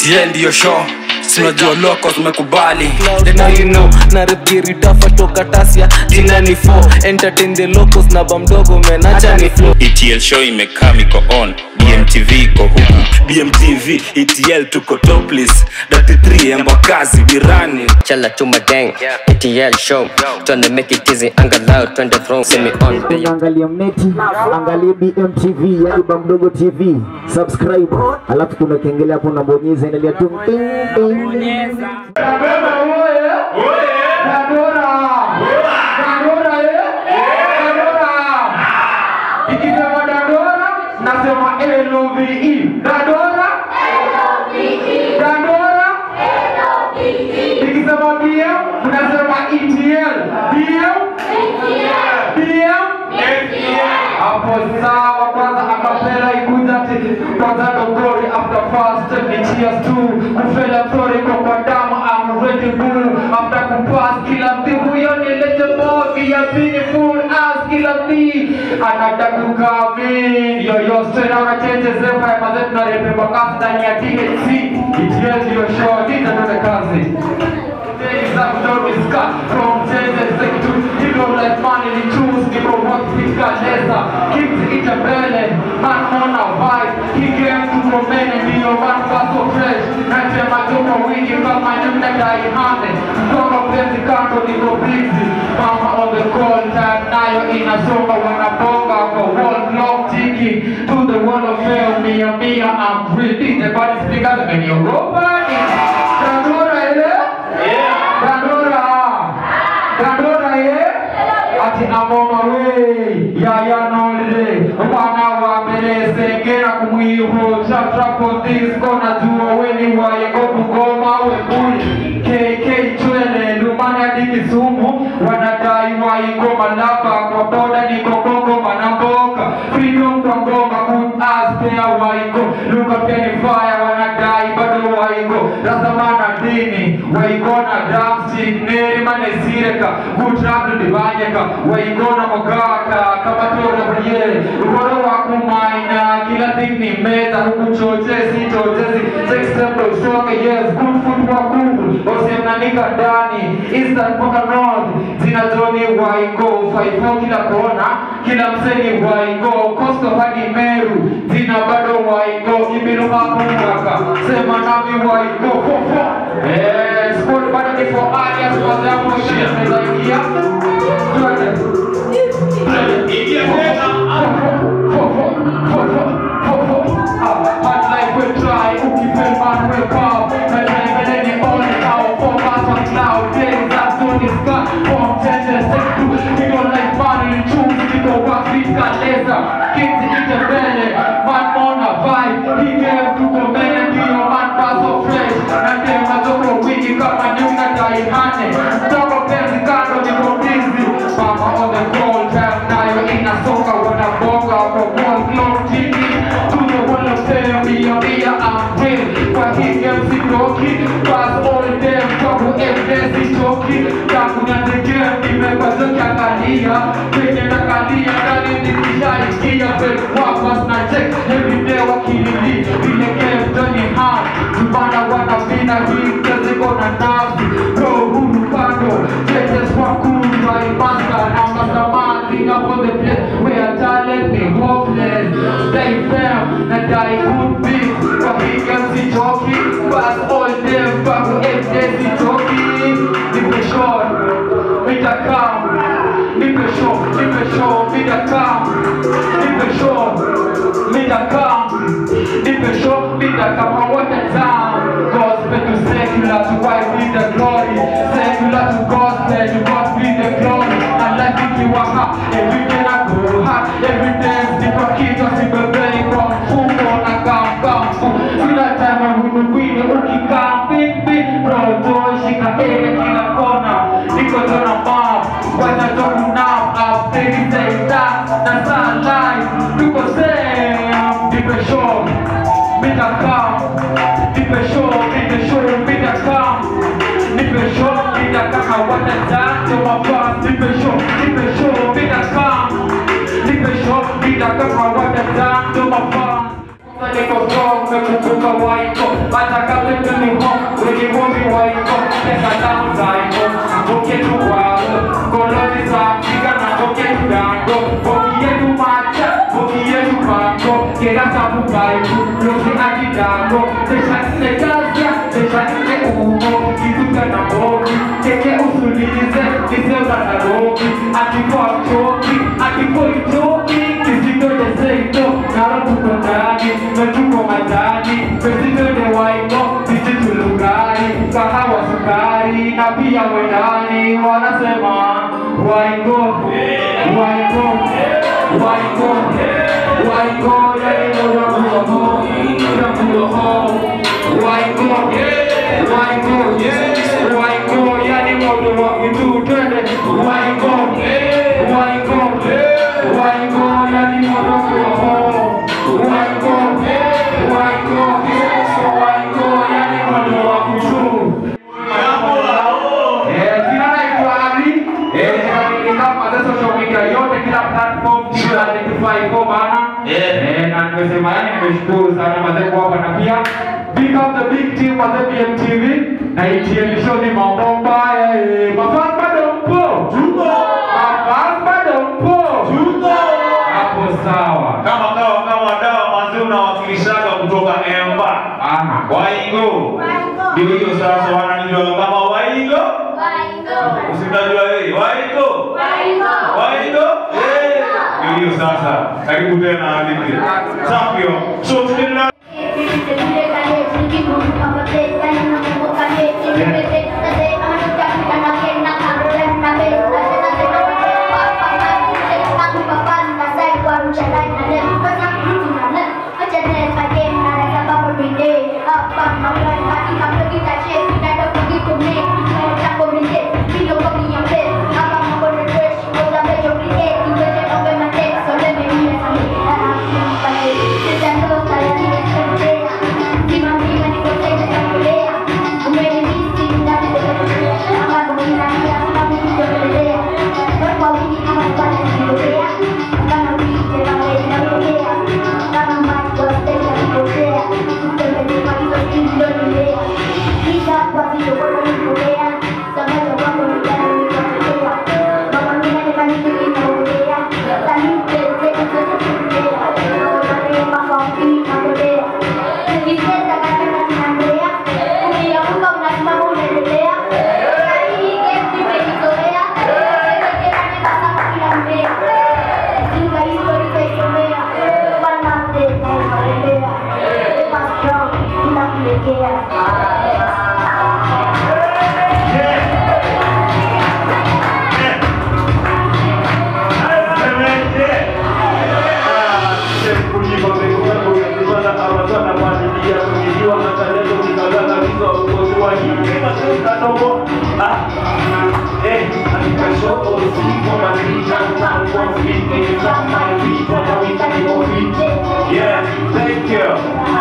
ETL ndiyo show sinajua loko zimekubali Cloud now you know na repgiri tafa toka tasia jina ni 4 entertain the locals na bamdogo menacha ni flow ETL show imekaa miko on BMTV iko huku BMTV ETL tuko topless 33 embakazi birani Chala chuma gang, ETL show. Tryna make it easy, angalau twende throne, see me on. angalia mneti angalia bmtv yani bamdogo tv subscribe alafu kuna kengele hapo unabonyeza endelea tu ting, ting. Ikisema Dandora nasema LOVE. Dandora Dandora Ikisema BM unasema ETL. BM BM hapo sawa. Kwanza akapela ikuja ati kwanza dogori after fast ni cheers tu kufela sorry kwa kwa damu I'm ready bull after kupass kila mtu huyo ni legendary ya beautiful as kila mtu anataka kukami yo yo straight out of change zepa ya mazetu na repe bakasi ndani ya THC ETL ndio show ndio ndio kazi Days of Dory Scott from Genesis to Hero like money ni choose ni kwa what pika leza Keep it a belly man on a vibe He came to Romania ndio man paso fresh Nasema tuko wingi kama nyumna dai hande Mkono penzi kando niko busy Mama on the call time nayo inasonga wanabonga kwa wall clock ticking To the wall of fame mia mia I'm breathing The body speakers and you're robot Dandora ile Dandora Dandora ye Ati amoma we Yaya nolde Wana wa mbele sengera kumwiho Trap trap on this kona Jua weni wa yego kugoma we buli KK chwele Lumani hadi Kisumu Wanadai wa iko malaba Kwa boda niko Kongo manamboka Freedom kwa ngoma Good as pia wa iko Luka pia ni fire Wanadai bado wa iko Rasamana dini Waigona dancing Neri mane sireka Good rap ndibanyeka Waigona mogaka Kama tora brie Ukoro wa kumaina Kila thing ni meta Huku chochezi chochezi Sex tempo usonge yes Good food wa cool Osemnanika ndani Eastern mpaka north Zina zoni waigo Faifo kila kona Kila mseni waigo Coastal hadi Meru Zina bado waigo Ibilu makumaka Sema nami waigo Fofo Eh, squad bado ni for alias Kwa zamu shia Mezaingia Twende Ingia tena Fofo Fofo Fofo Hard life we try Ukifel man wake up Na time beleni all out Focus on cloud Days that zone is got From 10 to 6 to We don't like money We choose We go work We got laser Kids eat the belly Man on a vibe He came to the man Ndio man pass so fresh Na tema zoko wingi Kama nyunga daihane Mtoto penzi kando niko busy Mama on the call Time nayo inasoka Wanabonga Kwa wall clock tiki To the wall of fame Mia mia I'm real Kwa hii game sitoki Pass all them Kwa evidence sitoki Tangu nianze game Nimepazo kiangalia Kwenye nakalia Ndani nikishaikia Fake wapas na check Everyday wakilili Vile game Tony hard Tubana wanapina Hii kazi kona nafsi Roho huru kando Judges kwa cool By master Na mastermind Bring up on the place Where talent be hopeless Stay firm Na die good beat Kwa hii game sitoki Pass all them Kwa everyday sitoki Nipe short Mita come Nipe short Nipe short Mita come Nipe short Mita come Nipe short Mita come I want the time Gospel to secular To wife be the glory Secular to gospel To God be the glory And life ikiwa hard Every day I go hard Every day Nipa kichwa sibebei Kwa mfuko na kamkamfu Sina time ya hunukwini Ukikaa vipi Roho shika area kila kona Niko tona map Wacha toku now Update say that Na saa live Tuko same Nipe show Mita come Nipe show Nipe show Mita come Nipe show Mita come I want the dance to my past Nipe show Nipe show Mita come Nipe show Mita come I want the dance to my past Niko umekumbuka waiko hata kabla ni home wenye ngombe waiko pesa zangu zaiko mboke tu wako koloni za Afrika na mboke tu dango mboki yetu macha mboki yetu pango kera sabu baiku losi akidango tesha nne gazia tesha nne umo kituka na mboki keke usulize nisema na roki akikuwa mchoki akikuwa ichoki kisindo deseito naro tuko ndani metuko majani mesito de waino sisi tulugari kahawa sukari na pia wedani wanasema waingo waingo waingo waingo yani moja kuloho moja kuloho waingo waingo waingo yani moja wa kitu twende waingo waingo waingo yani moja kuloho waingo waingo waingo yani moja wa kitu Eh, jina naitwa Ali. Eh, ninatumika kwa social media yote kila platform kila identify iko bana. Eh, na nimesema yani nimeshukuru sana mazee kwa hapa na pia big up the big team mazee BMTV na ITN show ni mambo mbaya. Eh, mafans bado mpo? Tuko. Mafans bado mpo? Tuko. Hapo sawa. kama kawa kama dawa manzi unawakilishaga kutoka Emba Aha. Waigo ndio hiyo sasa wananijua kama Waigo usitajua yeye Waigo Waigo eh ndio hiyo sasa karibu tena hadithi safi so tunaendelea Yeah, thank you.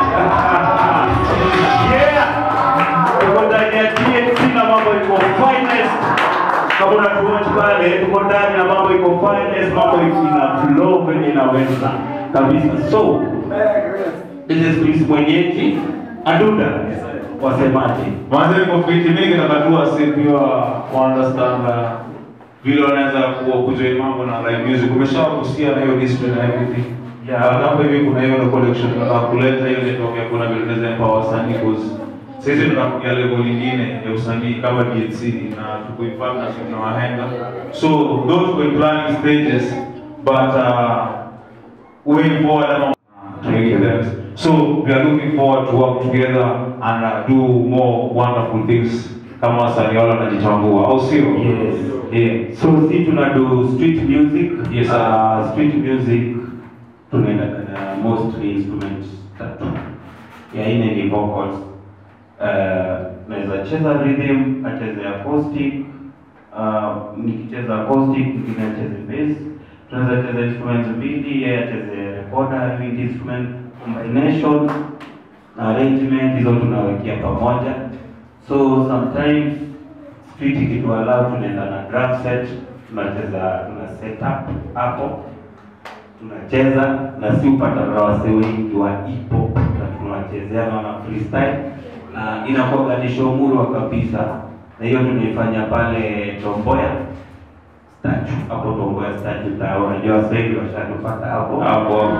yeah. Tuko ndani ya TNC na mambo iko finest. Kama unatuwatch pale, tuko ndani na mambo iko finest, mambo iko ina flow kwenye inaweza kabisa. So, this is Chris mwenyeji Aduda wasemaje? Mwanzo niko fiti mingi na katua si pia understand uh, vile wanaweza kuwa kujoin mambo na live music. Umeshawagusia na hiyo discipline na everything. Yeah. Yeah. Hapo hivi kuna hiyo collection tunataka kuleta hiyo network ya kuna vile tunaweza empower wasanii cause sisi tunakuja level nyingine ya usanii kama DNC na tuko in partnership na wahenga. So though tuko in planning stages but uh, way forward ama Thank you, thanks. So we are looking forward to work together and uh, do more wonderful things kama wasanii wale wanajitambua, au sio? Yes. Yeah. So si tuna do street music. Yes, sir. Uh, street music tunaenda na mostly instruments tatu. Ya ine ni vocals. Uh, naweza cheza rhythm, acheze acoustic. Uh, nikicheza acoustic, mwingine acheze bass. Tunaweza cheza instruments mbili, yeye acheze recorder, wind instrument combination na arrangement hizo tunawekea pamoja. So sometimes street ikituallow tunaenda na drum set, tunacheza tuna set up hapo tunacheza na si upata na wasee wengi wa hip hop na tunawachezea na freestyle na inakuwa ni show murwa kabisa, na hiyo tunaifanya pale Tomboya statue hapo Tomboya statue tao, unajua watu wengi washatupata hapo hapo hapo.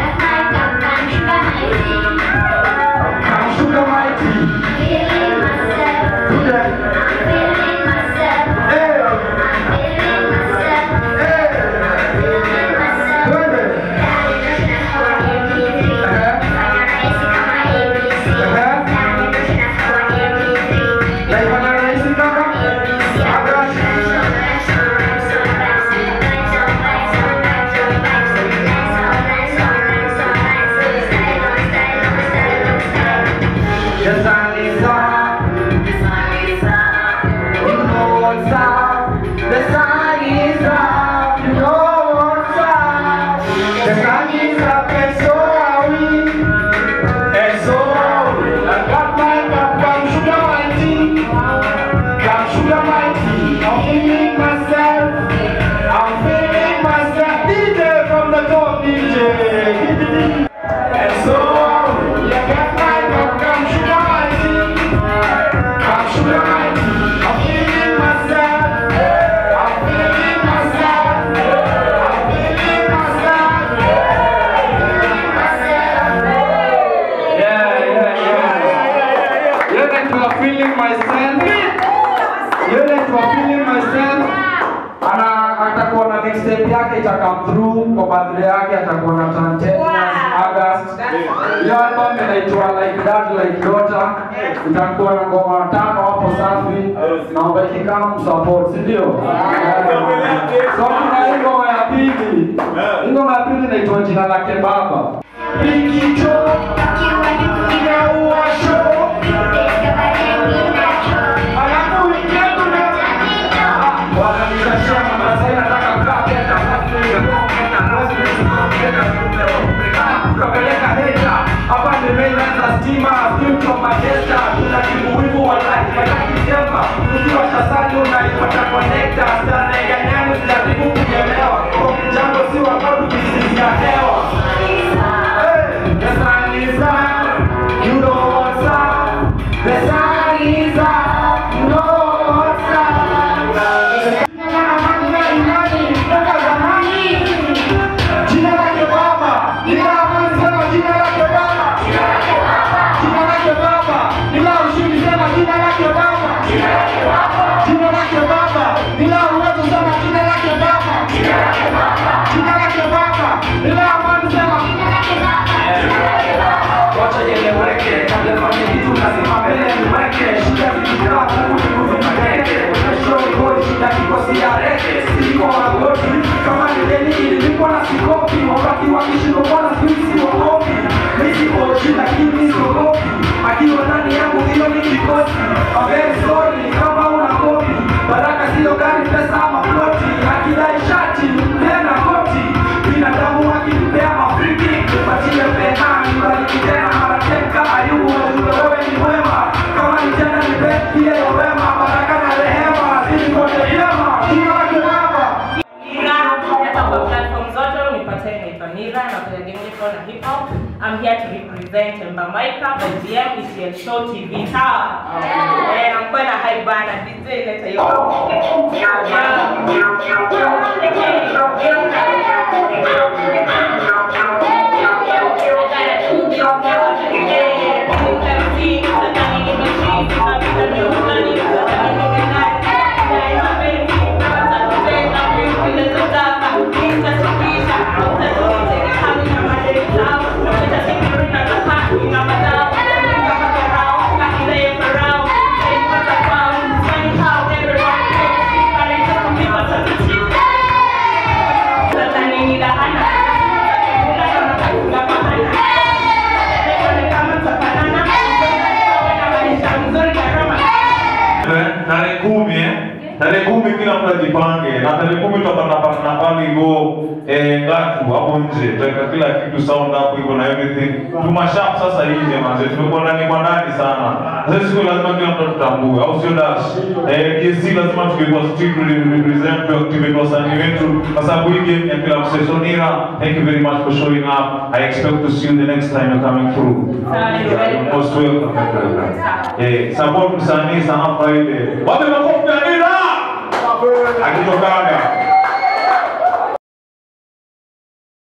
Kamshuka mighty. Yes, I need some. You know what's up. The sun is up. You know what's up. The sun is up and so are we. And so are we. I got my cup, come sugar my tea. Come sugar my tea. I'm feeling myself. I'm feeling myself. DJ from the top, DJ. And so are we. I got my cup, come sugar my tea. Come sugar my tea. I'm feeling myself. I'm feeling myself. I'm feeling myself. Yeah, yeah, yeah. You like to are feeling myself. You like to are feeling myself. Ana atakuwa na next step yake ita come through kwa birthday yake atakuwa na turn 10 August. Hiyo album inaitwa like that like daughter. Itakuwa na ngoma tano hapo safi. Naomba ikikam support, si ndio? So kuna hii ngoma ya pili. Hii ngoma ya pili inaitwa jina lake baba. Pinky Joe inaua show. Alafu weekend una wananitashia mama sasa nataka kukaa kenda kupeleka heta hapa nimeanza stima future majesta tuna kibuwivu wa life mataki jema ukiwa shasani unaipata connector stana ya nyani jaribu kuelewa kwa kijambo si wakati ukisisia hewa Hey, the sun is up, you know what's up. The sun is up, you know what's up. Jina lake Baba, ila amani sema jina lake Baba. Jina lake Baba, ila ushindi sema jina lake Baba. Jina lake Baba, ila uwezo sema jina lake Baba. Jina lake Baba, ila amani sema Wacha ieleweke, kabla fanye kitu lazima mbele niweke. Shida zikikaa Mungu ni kuvipeleke. Kesho goli, shida kikosi ya reke. Siko magoti, kama ni deni ililipwa na sikopi. Wakati wakishinda bwana sisi wakopi. Mimi siko chini lakini siogopi. Akiwa ndani yangu hiyo ni kikosi. I'm very sorry kama una kopi. Baraka sio gari, pesa ama ploti. Akidai shati, tena koti. Binadamu akitupea mafriki, tupatie pena, nibariki tena mara teka. Ayubu wajue wewe ni mwema. Kama ni tena nipe ile wema, baraka na rehema. Zidi kote vyema. Jina lake Baba. Nira, hapa kwa platform zote unipate naitwa Nira nafanya game niko na hip hop. I'm here to represent Emba Maika by DM ETL Show TV Tower. Eh, nakuwa na hype bana DJ leta hiyo. tarehe kumi eh? tarehe kumi kila mtu ajipange, na tarehe kumi tutapata partner pale hivyo eh, ngatu hapo nje, tutaweka kila kitu sound hapo hivyo na everything. Tumashap sasa nje manze, tumekuwa ndani kwa ndani sana. Sasa siku lazima kila mtu tutambue, au sio dash? Eh, DSC lazima tukikuwa street represent to activate wasanii wetu kwa sababu hii game ya kila msee. So Nira, thank you very much for showing up. I expect to see you the next time you're coming through. You're most welcome. Eh, support msanii sana Friday. Wape makofi ya Nira. Akitokaga.